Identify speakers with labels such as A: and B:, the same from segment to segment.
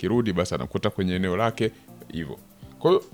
A: akirudi basi anakuta kwenye eneo lake hivyo. Kwa hiyo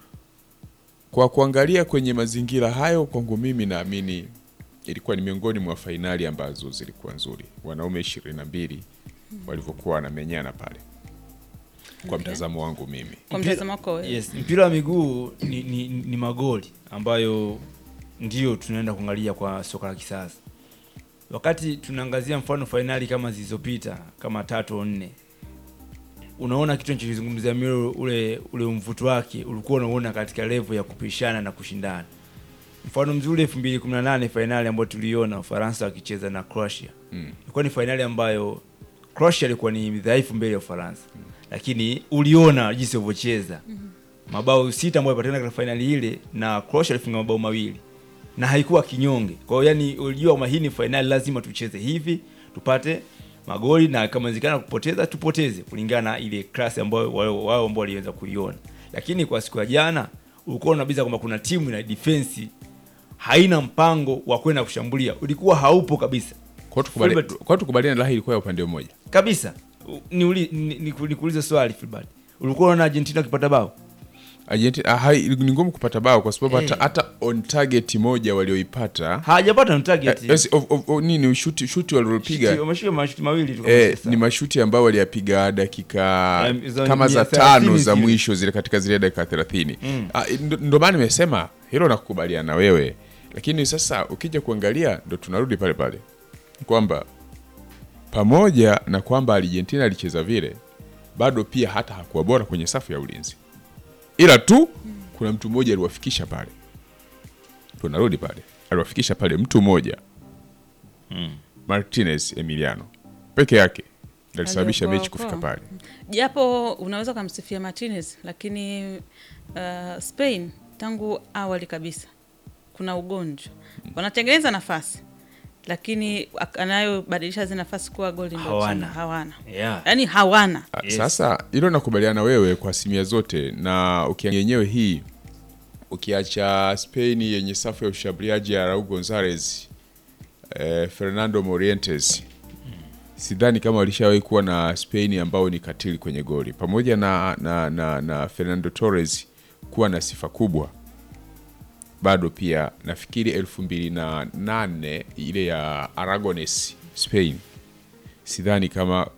A: kwa kuangalia kwenye mazingira hayo, kwangu mimi naamini ilikuwa ni miongoni mwa fainali ambazo zilikuwa nzuri, wanaume ishirini na mbili walivyokuwa wanamenyana pale, kwa
B: Okay.
A: mtazamo wangu mimi.
B: Kwa
C: Mpira-
B: mtazamo wako wewe.
C: Yes, mpira wa miguu ni, ni, ni magoli ambayo ndio tunaenda kuangalia kwa soka la kisasa. Wakati tunaangazia mfano fainali kama zilizopita kama tatu au nne, unaona kitu nachokizungumzia mimi, ule ule mvuto wake ulikuwa unaona katika level ya kupishana na kushindana. Mfano mzuri 2018 fainali ambayo tuliona Ufaransa wakicheza na Croatia
A: Mm.
C: ilikuwa ni fainali ambayo Croatia ilikuwa ni dhaifu mbele ya Ufaransa, lakini uliona jinsi walivyocheza mabao sita ambayo yalipatikana katika fainali ile, na Croatia alifunga mabao mawili na haikuwa kinyonge. Kwa hiyo yani, ulijua kwamba hii ni fainali, lazima tucheze hivi tupate magoli, na kama inawezekana kupoteza tupoteze, kulingana na ile klasi ambayo wao wao ambao waliweza kuiona. Lakini kwa siku ya jana ulikuwa unabiza kwamba kuna timu ina defense haina mpango wa kwenda kushambulia, ulikuwa haupo kabisa
A: Kwa hiyo tukubali-
C: Fulbert.
A: kwa hiyo tukubaliane, lahi ilikuwa ya upande mmoja.
C: kabisa. Niuli- ni- ni- Nikuulize swali Filbert, ulikuwa unaona Argentina ukipata bao?
A: Argentina ah, hai- ni ngumu kupata bao kwa sababu hata
C: Eh.
A: hata on target moja walioipata
C: hawajapata na target.
A: Eh, yes, of- of- of- nini shuti shuti waliopiga
C: Wameshika mashuti mawili tu.
A: eh,
C: kabisa.
A: ni mashuti ambayo waliyapiga dakika
C: Um, za
A: kama za
C: mia thelathini
A: tano za
C: zile.
A: mwisho zile katika zile dakika thelathini
C: Mm.
A: Ah, ndo- ndo maana nimesema hilo nakukubaliana na wewe, lakini sasa ukija kuangalia ndo tunarudi pale pale kwamba pamoja na kwamba Argentina alicheza vile, bado pia hata hakuwa bora kwenye safu ya ulinzi, ila tu kuna mtu mmoja aliwafikisha pale. Tunarudi pale, aliwafikisha pale mtu mmoja Martinez Emiliano peke yake ndo alisababisha
B: Aliokoa
A: mechi kufika
B: okoa.
A: pale.
B: Japo unaweza ukamsifia Martinez, lakini uh, Spain tangu awali kabisa kuna ugonjwa, wanatengeneza nafasi lakini ak- anayobadilisha zile nafasi kuwa goli ndio
C: Hawana.
B: changa, hawana
C: Yeah.
B: yaani hawana
A: Ah,
C: Yes.
A: Sasa hilo nakubaliana na wewe kwa asilimia zote, na ukiangalia yenyewe hii, ukiacha Spain yenye safu ya ushambuliaji ya Raul Gonzalez eh, Fernando Morientes, sidhani kama walishawahi kuwa na Spain ambao ni katili kwenye goli, pamoja na, na, na, na Fernando Torres kuwa na sifa kubwa bado pia nafikiri elfu mbili na nane ile ya Aragones Spain, sidhani kama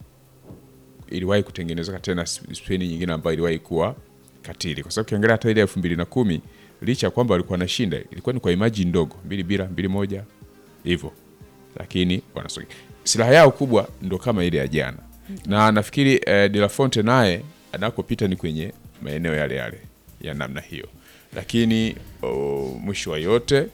A: iliwahi kutengenezeka tena Spain nyingine ambayo iliwahi kuwa katili, kwa sababu ukiangalia hata ile elfu mbili na kumi licha ya kwamba walikuwa wanashinda ilikuwa ni kwa imaji ndogo, mbili bila mbili moja hivyo, lakini wanasogea. Silaha yao kubwa ndo kama ile ya jana, na nafikiri eh, De La Fonte naye anakopita ni kwenye maeneo yale yale ya namna hiyo, lakini oh, mwisho wa yote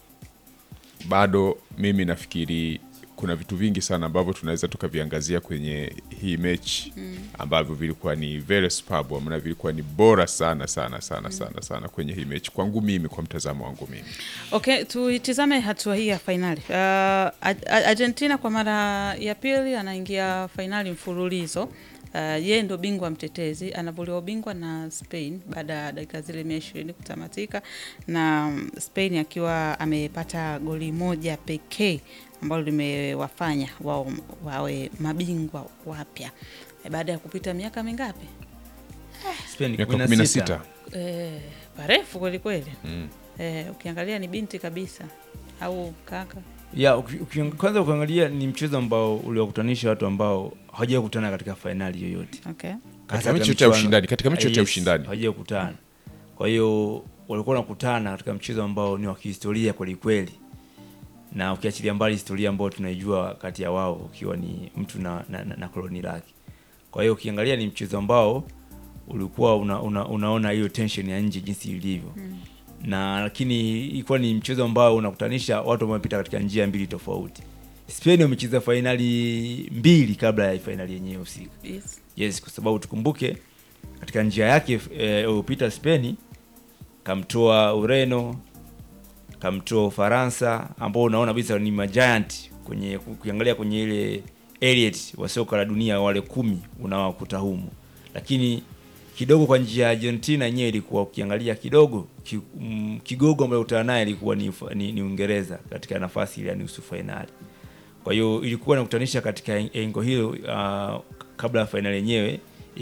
A: bado mimi nafikiri kuna vitu vingi sana ambavyo tunaweza tukaviangazia kwenye hii mechi ambavyo vilikuwa ni very superb na vilikuwa ni bora sana sana sana sana sana kwenye hii mechi kwangu mimi, kwa mtazamo wangu mimi.
B: Okay, tuitizame hatua hii ya fainali. Uh, Ar- Argentina kwa mara ya pili anaingia fainali mfululizo. Uh, yeye ndo bingwa mtetezi, anavuliwa ubingwa na Spain baada ya dakika zile mia ishirini kutamatika, na mm, Spain akiwa amepata goli moja pekee ambalo limewafanya wao wawe mabingwa wapya Eh, baada ya kupita miaka mingapi?
C: Spain
A: Miaka
C: 16.
A: 16
B: Eh, parefu kweli kweli.
A: Mm.
B: Eh, ukiangalia ni binti kabisa au kaka
C: Ya, uki- uki- kwanza ukiangalia ni mchezo ambao uliwakutanisha watu ambao hawajawahi kukutana katika fainali yoyote.
B: okay.
A: Katika mechi yote ya ushindani, katika mechi yote ya
C: Yes,
A: ushindani.
C: hawajawahi kukutana. Kwa hiyo walikuwa wanakutana katika mchezo ambao ni wa kihistoria kweli kweli, na ukiachilia mbali historia ambayo tunaijua kati ya wao ukiwa ni mtu na, na, na, na koloni lake. Kwa hiyo ukiangalia ni mchezo ambao ulikuwa una, una, unaona hiyo tension ya nje jinsi ilivyo na lakini ilikuwa ni mchezo ambao unakutanisha watu ambao wamepita katika njia mbili tofauti. Spain wamecheza fainali mbili kabla ya fainali yenyewe husika.
B: yes.
C: Yes, kwa sababu tukumbuke katika njia yake eh, iliyopita Spain kamtoa Ureno, kamtoa Ufaransa ambao unaona kabisa ni majiant kwenye kuangalia kwenye ile elite wa soka la dunia wale kumi unawakuta humo, lakini kidogo kwa njia ya Argentina yenyewe ilikuwa ukiangalia kidogo ki, mm, kigogo ambayo utana naye ilikuwa ni, Ufa- ni, ni Uingereza katika nafasi ile ya nusu fainali. Kwa hiyo ilikuwa nakutanisha katika engo hilo uh, kabla ya fainali yenyewe